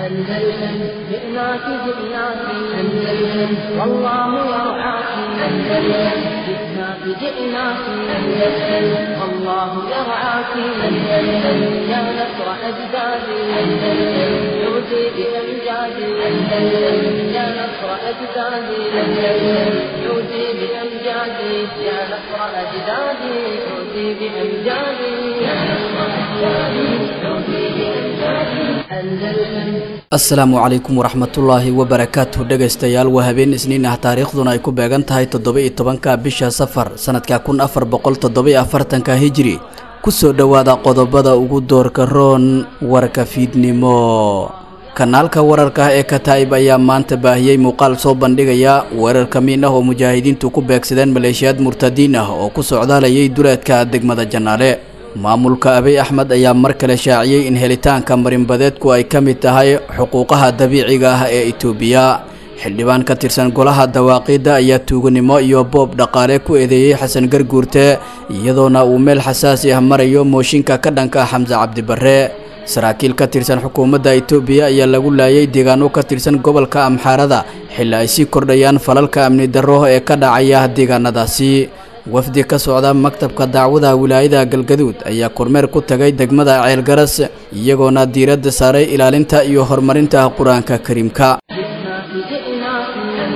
أندلسن جئناك جئناك أندلسن والله يرعاك أندلسن جئناك جئناك أندلسن والله يرعاك أندلسن يا نصر أجدادي أندلسن عودي بأمجادي أندلسن يا نصر أجدادي أندلسن عودي بأمجادي يا نصر أجدادي عودي بأمجادي يا نصر أجدادي عودي بأمجادي أندلسن asalaamu calaykum waraxmatullaahi wabarakaatuh dhegaystayaal waa habeen isniin ah taariikhduna ay ku beegan tahay toddoba-iyo tobanka bisha safar sanadka kun afar boqol toddoba-iyo afartanka hijri kusoo dhowaada qodobada ugu doorka roon warka fiidnimo kanaalka wararka ee kataa'ib ayaa maanta baahiyey muuqaal soo bandhigaya weerar kamiin ah oo mujaahidiintu ku beegsadeen maleeshiyaad murtadiin ah oo ku socdaalayay duleedka degmada jannaale maamulka abiy axmed ayaa mar kale shaaciyey in helitaanka marinbadeedku ay ka mid tahay xuquuqaha dabiiciga ah ee itoobiya xildhibaan ka tirsan golaha dawaaqiidda ayaa tuuganimo iyo boob dhaqaale ku eedeeyey xasan garguurte iyadoona uu meel xasaasi ah marayo mooshinka ka dhanka ah xamse cabdibarre saraakiil ka tirsan xukuumadda itoobiya ayaa lagu laayay deegaano ka tirsan gobolka amxaarada xilli ay sii kordhayaan falalka amni darro ee ka dhacaya deegaanadaasi wafdi ka socda maktabka dacwada wilaayada galgaduud ayaa kormeer ku tagay degmada ceelgaras iyagoona diiradda saaray ilaalinta iyo horumarinta qur-aanka kariimka جئناك جئناك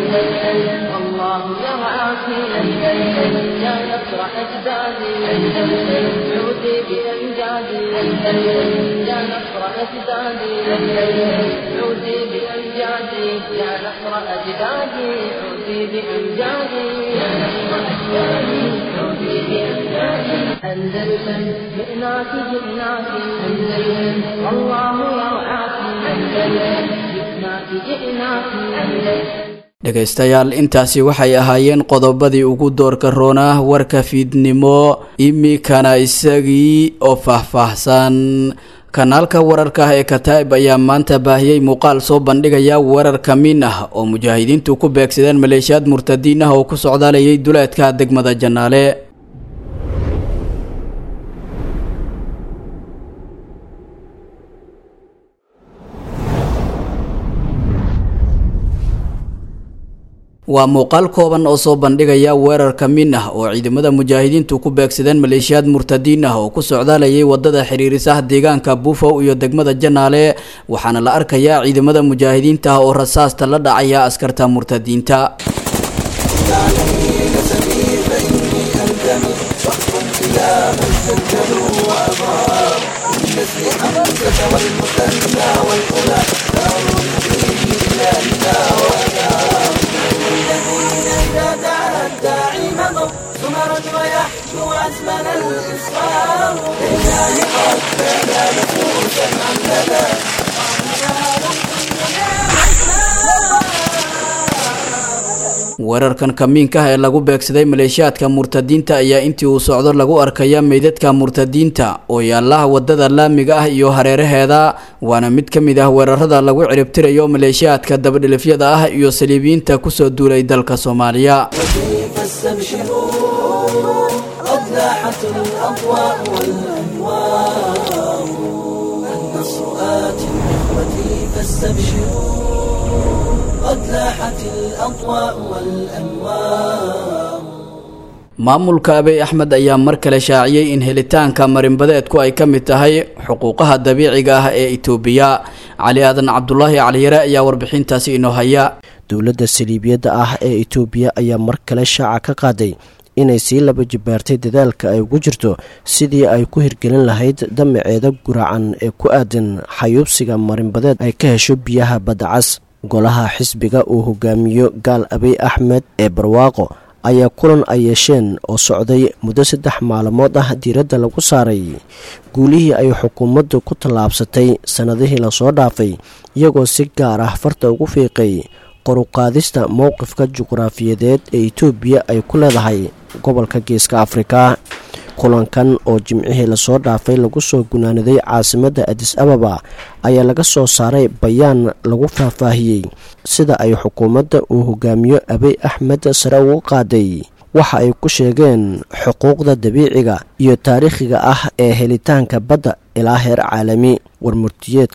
أندلسن والله يرعاك أندلسن يا نصر أجدادي أندلسن عودي بأمجادي أندلسن يا نصر أجدادي أندلسن عودي بأمجادي يا نصر أجدادي عودي بأمجادي يا نصر أجدادي عودي بأمجادي أندلسن جئناك جئناك أندلسن والله يرعاك أندلسن جئناك جئناك أندلسن dhegaystayaal intaasi waxay ahaayeen qodobadii ugu doorka roonah warka fiidnimo imikana isagii oo faahfaahsan kanaalka wararka ah ee kataa'ib ayaa maanta baahiyey muuqaal soo bandhigaya weerar kamiin ah oo mujaahidiintu ku beegsadeen maleeshiyaad murtadiin ah oo ku socdaalayay duleedka degmada jannaale waa muuqaal kooban oo soo bandhigaya weerar kamiin ah oo ciidamada mujaahidiintu ku beegsadeen maleeshiyaad murtadiin ah oo ku socdaalayay wadada xiriirisaha deegaanka buufow iyo degmada janaale waxaana la arkayaa ciidamada mujaahidiinta ah oo rasaasta la dhacaya askarta murtadiinta weerarkan kamiinka ah ee lagu beegsaday maleeshiyaadka murtadiinta ayaa intii uu socdo lagu arkaya meydadka murtadiinta oo yaalaha wadada laamiga ah iyo hareeraheeda waana mid ka mid ah weerarada lagu ciribtirayo maleeshiyaadka dabadhilifyada ah iyo saliibiyiinta kusoo duulay dalka soomaaliya فاستبشروا قد لاحت الأضواء والأنوار النصر آت إخوتي فاستبشروا قد لاحت الأضواء والأنوار maamulka abiy axmed ayaa mar kale shaaciyey in helitaanka marinbadeedku ay ka mid tahay xuquuqaha dabiiciga ah ee itoobiya cali aadan cabdulaahi caliyare ayaa warbixintaasi inoo haya dowladda saliibiyadda ah ee itoobiya ayaa mar kale shaaca ka qaaday inay sii laba jibaartay dadaalka ay ugu jirto sidii ay ku hirgelin lahayd damaceeda guracan ee ku aadan xayuubsiga marinbadeed ay ka hesho biyaha baddacas golaha xisbiga uu hogaamiyo gaal abiy axmed ee barwaaqo ayaa kulan ay yeesheen oo socday muddo saddex maalmood ah diiradda lagu saaray guulihii ay xukuumaddu ku tallaabsatay sannadihii lasoo dhaafay iyagoo si gaar ah farta ugu fiiqay qoruqaadista mowqifka juqraafiyadeed ee itoobiya ay ku leedahay gobolka geeska afrika kulankan oo jimcihii lasoo dhaafay lagu soo gunaanaday caasimadda adis ababa ayaa laga soo saaray bayaan lagu faahfaahiyey sida ay xukuumadda uu hogaamiyo abiy axmed sare ugu qaaday waxa ay ku sheegeen xuquuqda dabiiciga iyo taariikhiga ah ee helitaanka badda ilaa heer caalami warmurtiyeedka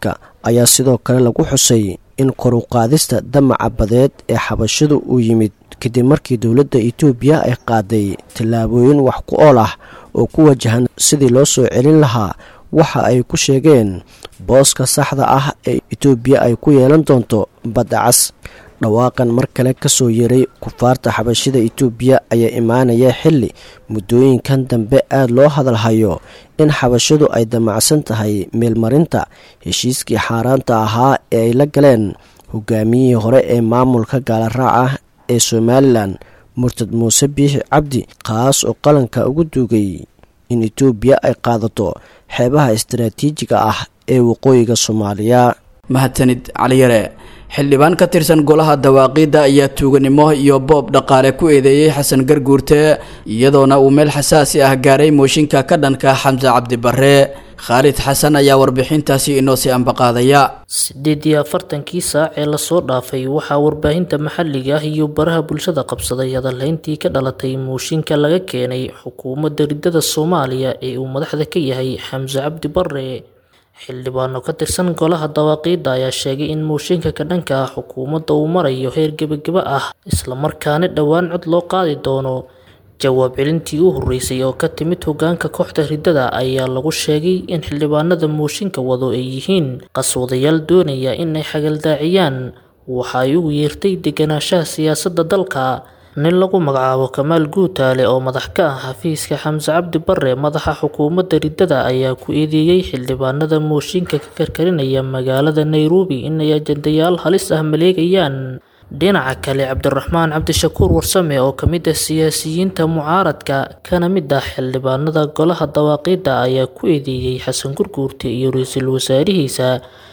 ayaa sidoo kale lagu xusay in koruqaadista damaca badeed ee xabashadu uu yimid kadib markii dowladda itoobiya ay qaaday tallaabooyin wax ku ool ah oo ku wajahan sidii loo soo celin lahaa waxa ay ku sheegeen booska saxda ah ee itoobiya ay ku yeelan doonto badda cas dhawaaqan mar kale ka soo yeeray kufaarta xabashida itoobiya ayaa imaanaya xilli muddooyinkan dambe aada loo hadalhayo in xabashadu ay damacsan tahay meelmarinta heshiiskii xaaraanta ahaa ee ay la galeen hogaamiyihii hore ee maamulka gaalaraaca ee somalilan murtad muuse biixi cabdi kaas oo qalanka ugu duugay in itoobiya ay qaadato xeebaha istaraatiijiga ah ee waqooyiga soomaaliya mahadsanid caliyare xildhibaan ka tirsan golaha dawaaqiidda ayaa tuuganimo iyo boob dhaqaale ku eedeeyey xasan garguurte iyadoona uu meel xasaasi ah gaaray mooshinka ka dhanka xamse cabdibarre khaalid xasan ayaa warbixintaasi inoo sii ambaqaadaya siddeed iyo afartankii saac ee lasoo dhaafay waxaa warbaahinta maxalliga ah iyo baraha bulshada qabsaday hadalhayntii ka dhalatay mooshinka laga keenay xukuumadda riddada soomaaliya ee uu madaxda ka yahay xamse cabdi barre xildhibaano ka tirsan golaha dawaaqiidda ayaa sheegay in mooshinka ka dhanka ah xukuumadda uu marayo heer gebageba ah islamarkaana dhowaan cod loo qaadi doono jawaab celintii u horreysay oo ka timid hogaanka kooxda riddada ayaa lagu sheegay in xildhibaanada mooshinka wado ay yihiin qaswadayaal doonaya inay xagaldaaciyaan waxa ay ugu yeertay deganaanshaha siyaasadda dalka nin lagu magacaabo kamaal guutaale oo madax ka ah xafiiska xamse cabdi barre madaxa xukuumadda riddada ayaa ku eedeeyey xildhibaanada mooshinka ka karkarinaya magaalada nairobi inay ajandayaal halis ah maleegayaan dhinaca kale cabdiraxmaan cabdishakuur warsame oo ka mid ah siyaasiyiinta mucaaradka kana mid ah xildhibaanada golaha dawaaqiidda ayaa ku eedeeyey xasan gurguurte iyo ra-iisul wasaarihiisa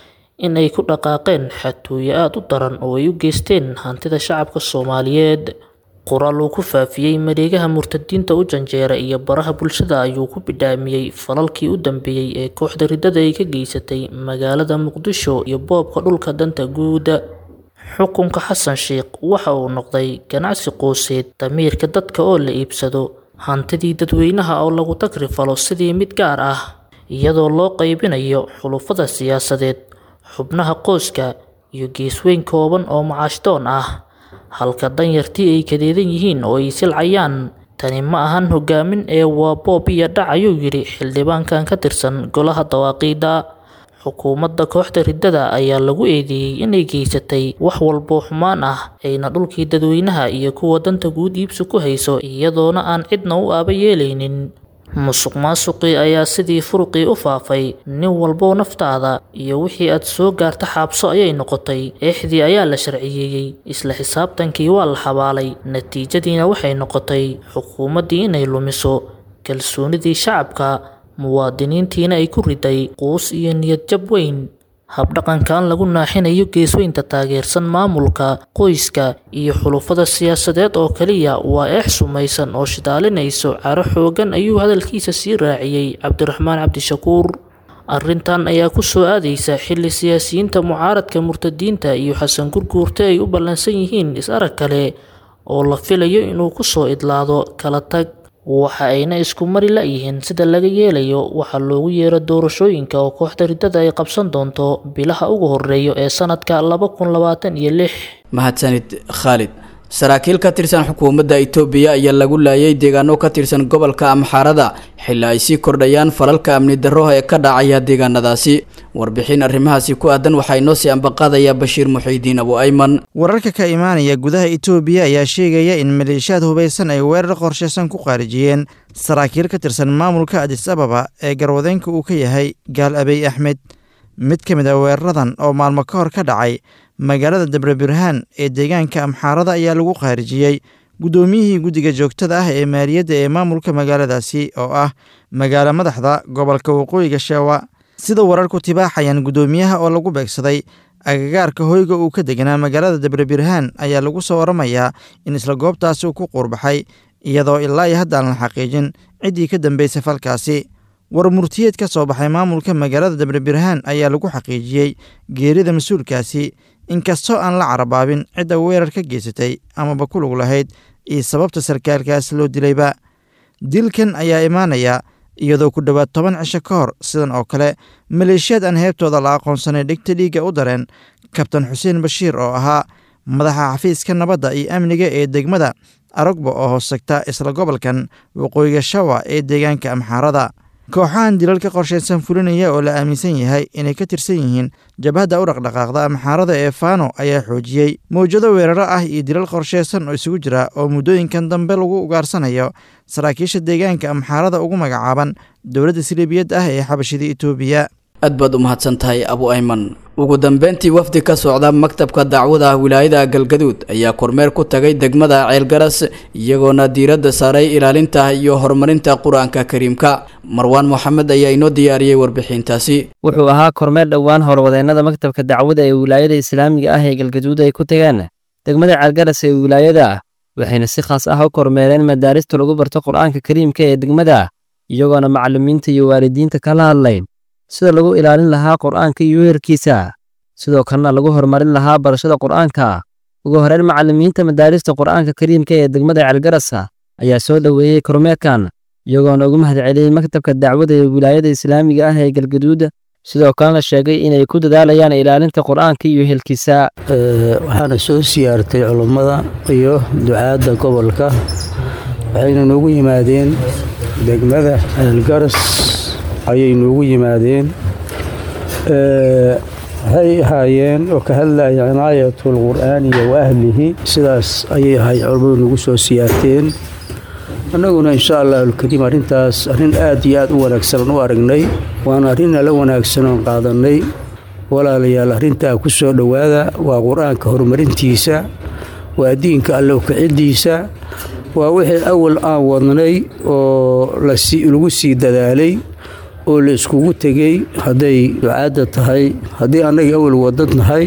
in ay ku dhaqaaqeen xatooyo aada u daran oo ay u geysteen hantida shacabka soomaaliyeed qoraal uu ku faafiyey mareegaha murtadiinta u janjeera iyo baraha bulshada ayuu ku bidhaamiyey falalkii u dambeeyey ee kooxda riddada ay ka geysatay magaalada muqdisho iyo boobka dhulka danta guuda xukunka xasan sheikh waxa uu noqday ganacsi qooseed damiirka dadka oo la iibsado hantidii dadweynaha oo lagu tagrifalo sidii mid gaar ah iyadoo loo qaybinayo xulufada siyaasadeed xubnaha qoyska iyo geesweyn kooban oo macaashdoon ah halka danyartii ay kadeedan yihiin oo ay silcayaan tani ma ahan hogaamin ee waa boob iyo dhac ayuu yidhi xildhibaankan ka tirsan golaha dawaaqiidda xukuumadda kooxda riddada ayaa lagu eedeeyey inay geysatay wax walboo xumaan ah ayna dhulkii dadweynaha iyo kuwa danta guud iibsi ku hayso iyadoona aan cidna u aaba yeelaynin musuq maasuqii ayaa sidii furuqii u faafay nin walbow naftaada iyo wixii aad soo gaarta xaabso ayay noqotay eexdii ayaa la sharciyeeyey isla xisaabtankii waa la xabaalay natiijadiina waxay noqotay xukuumaddii inay lumiso kalsoonidii shacabka muwaadiniintiina ay ku riday quus iyo niyad jab weyn habdhaqankan lagu naaxinayo geesweynta taageersan maamulka qoyska iyo xulufada siyaasadeed oo kaliya waa eex sumaysan oo shidaalinayso caro xoogan ayuu hadalkiisa sii raaciyey cabdiraxmaan cabdishakuur arrintan ayaa ku soo aadaysa xilli siyaasiyiinta mucaaradka murtadiinta iyo xasan gurguurte ay u ballansan yihiin is-arag kale oo la filayo inuu ku soo idlaado kala tag waxa ayna isku mari la-yihiin sida laga yeelayo waxaa loogu yeero doorashooyinka oo kooxda riddada ay qabsan doonto bilaha ugu horeeyo ee sanadka laba kun labaatan iyo lix mahadsanid khaalid saraakiil ka tirsan xukuumadda itoobiya ayaa lagu laayay deegaano ka tirsan gobolka amxaarada xilli ay sii kordhayaan falalka amni darro ee ka dhacaya deegaanadaasi warbixin arrimahaasi ku aadan waxaa inoo sii ambaqaadaya bashiir muxiidiin abu ayman wararka ka imaanaya gudaha itoobiya ayaa sheegaya in maleeshiyaad hubaysan ay weerar qorshaysan ku qaarijiyeen saraakiil ka tirsan maamulka adis ababa ee garwadeenka uu ka yahay gaal abey axmed mid ka mid a weeraradan oo maalmo ka hor ka dhacay magaalada dabre burhaan ee deegaanka amxaarada ayaa lagu khaarijiyey guddoomiyihii guddiga joogtada ah ee maaliyadda ee maamulka magaaladaasi oo ah magaalo madaxda gobolka waqooyiga sheewa sida wararku tibaaxayaan guddoomiyaha oo lagu beegsaday agagaarka hoyga uu ka deganaa magaalada dabre burhaan ayaa lagu soo waramayaa in isla goobtaasi uu ku quurbaxay iyadoo ilaa iyo haddaan la xaqiijin ciddii ka dambeysay falkaasi war murtiyeed ka soo baxay maamulka magaalada dabre burhaan ayaa lagu xaqiijiyey geerida mas-uulkaasi inkastoo aan la carabaabin cidda weerar ka geysatay amaba ku lug lahayd iyo sababta sarkaalkaas loo dilayba dilkan ayaa imaanaya iyadoo ku dhowaad toban cisho ka hor sidan oo kale maleeshiyaad aan heebtooda la aqoonsanay dhigta dhiigga u dareen kabtan xuseen bashiir oo ahaa madaxa xafiiska nabadda iyo amniga ee degmada arogba oo hoostagta isla gobolkan waqooyiga shawa ee deegaanka amxaarada kooxahan dilalka qorshaysan fulinaya oo la aaminsan yahay inay ka tirsan yihiin jabhadda u dhaqdhaqaaqda amxaarada ee faano ayaa xoojiyey mawjado weeraro ah iyo dilal qorshaysan oo isugu jira oo muddooyinkan dambe lagu ugaarsanayo saraakiisha deegaanka amxaarada ugu magacaaban dowladda siliibiyad ah ee xabashida itoobiya aad baad u mahadsan tahay abu ayman ugu dambeyntii wafdi ka socda maktabka dacwada wilaayada galgaduud ayaa kormeer ku tagay degmada ceelgaras iyagoona diiradda saaray ilaalinta iyo horumarinta qur-aanka kariimka marwaan moxamed ayaa inoo diyaariyey warbixintaasi wuxuu ahaa kormeer dhowaan howlwadeennada maktabka dacwada ee wilaayada islaamiga ah ee galgaduud ay ku tageen degmada ceelgaras ee wilaayada waxayna si khaas ah u kormeereen madaarista lagu barto qur-aanka kariimka ee degmada iyagoona macallimiinta iyo waalidiinta kala hadlayn sida lagu ilaalin lahaa qur'aanka iyo weerarkiisa sidoo kalena lagu horumarin lahaa barashada qur'aanka ugu horeyn macallimiinta madaarista qur'aanka kariimka ee degmada ceelgarasa ayaa soo dhoweeyey kormeerkan iyagoona ugu mahadceliyey maktabka dacwada ee wilaayada islaamiga ah ee galgaduud sidoo kalena sheegay inay ku dadaalayaan ilaalinta qur'aanka iyo helkiisa waxaana soo siyaartay culummada iyo ducaadda gobolka waxayna noogu yimaadeen degmada ceelgaras ayay noogu yimaadeen waxay ahaayeen oo ka hadlaya cinaayatul qur'aaniya wa ahlihi sidaas ayay ahay culammadu nagu soo siyaarteen annaguna insha allah alkariim arrintaas arrin aad iyo aad u wanaagsan u aragnay waana arrin ala wanaagsan oon qaadannay walaalayaal arrintaa ku soo dhowaada waa qur-aanka horumarintiisa waa diinka alle ukaciddiisa waa wixii awal aan wadnay oo lagu sii dadaalay oo la iskugu tegey hadday ducaadda tahay haddii annagii awal wadad nahay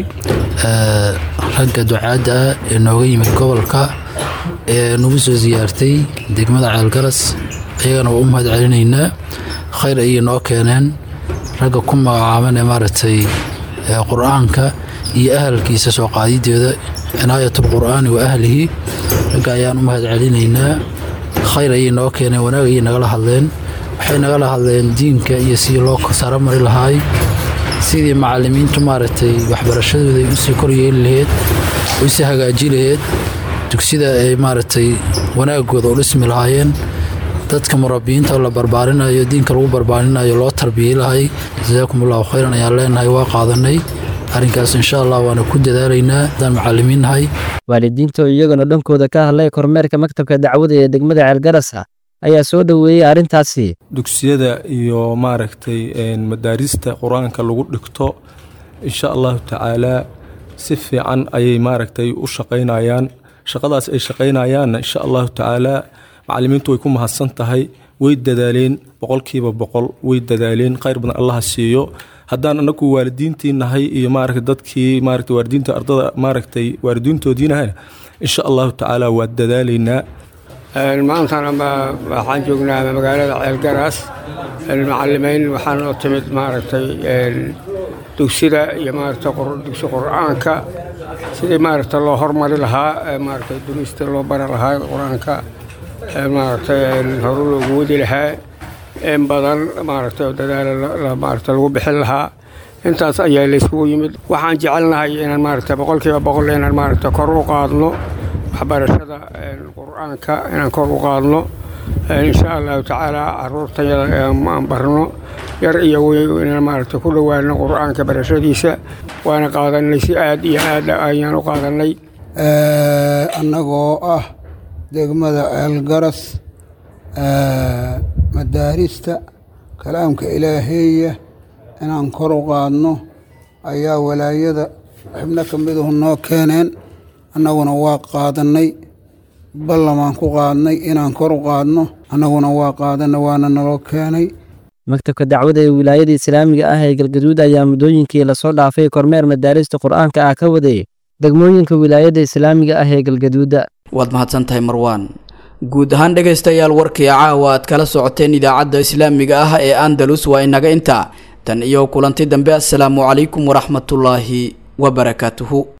ragga ducaadda ah ee nooga yimid gobolka ee nagu soo siyaartay degmada ceelgaras ayagana waa u mahad celinaynaa khayr ayay noo keeneen ragga ku magacaaban ee maaragtay qur-aanka iyo ahalkiisa soo qaadideeda cinaayatul qur'aani wa ahlihi ragga ayaan u mahad celinaynaa khayr ayay noo keeneen wanaag ayay nagala hadleen waxay nagala hadleen diinka iyo sidii loo saro mari lahaay sidii macallimiintu maaragtay waxbarashadooda ay usii koryeeli laheyd oo usii hagaaji laheyd dugsida ay maaragtay wanaagooda u dhismi lahaayeen dadka murabbiyiinta la barbaarinayo diinka lagu barbaarinayo loo tarbiyey lahay jasaakum allahu khayran ayaan leenahay waa qaadanay arrinkaas insha allah waana ku dadaalaynaa haddaan macallimiin nahay waalidiinta oo iyaguna dhankooda ka hadlay kormeerka maktabka dacwada ee degmada ceelgarasa ayaa soo dhoweeyey arrintaasi dugsiyada iyo maaragtay madaarista qur-aanka lagu dhigto insha allahu tacaalaa si fiican ayay maaragtay u shaqaynayaan shaqadaas ay shaqaynayaanna insha allahu tacaalaa macallimiintu way ku mahadsan tahay way dadaaleen boqolkiiba boqol way dadaaleen khayr badan allaha siiyo haddaan anagu waalidiintii nahay iyo maaragtay dadkii maaragtay waalidiinta ardada maaragtay waalidiintoodiinahayna insha allahu tacaala waa dadaalaynaa maantana waxaan joognaa magaalada ceelgaraas macalimiin waxaan oo timid maaragtay dugsida iyo maaragtay dugsi qur-aanka sidii maaragtay loo hormari lahaa maaragtay durista loo bari lahaa qur-aanka maaragtay horu loogu wadi lahaa in badan maaragtay dadaal maaragtay lagu bixin lahaa intaas ayaa laysugu yimid waxaan jecelnahay inaan maaragtay boqolkiiba boqol inaan maaragtay kor u qaadno waxbarashada qur-aanka inaan kor u qaadno insha allahu tacaala caruurtayada aan barno yar iyo weyn inaan maaragtay ku dhowaano qur-aanka barashadiisa waana qaadanay si aad iyo aad ayaan u qaadanay annagoo ah degmada ceelgaras madaarista kalaamka ilaaheeya inaan kor u qaadno ayaa walaayada xibno ka miduhu noo keeneen annaguna waa qaadannay ballamaan ku qaadnay inaan kor u qaadno annaguna waa qaadanay waana naloo keenay maktabka dacwada ee wilaayada islaamiga ah ee galgaduud ayaa muddooyinkii lasoo dhaafay kormeer madaarista qur-aanka ah ka waday degmooyinka wilaayada islaamiga ah ee galgaduuda waad mahadsan tahay marwaan guud ahaan dhegaystayaal warkii caawa aad kala socoteen idaacadda islaamiga ah ee andalus waa inaga intaa tan iyo kulanti dambe assalaamu calaykum waraxmatullaahi wabarakaatuhu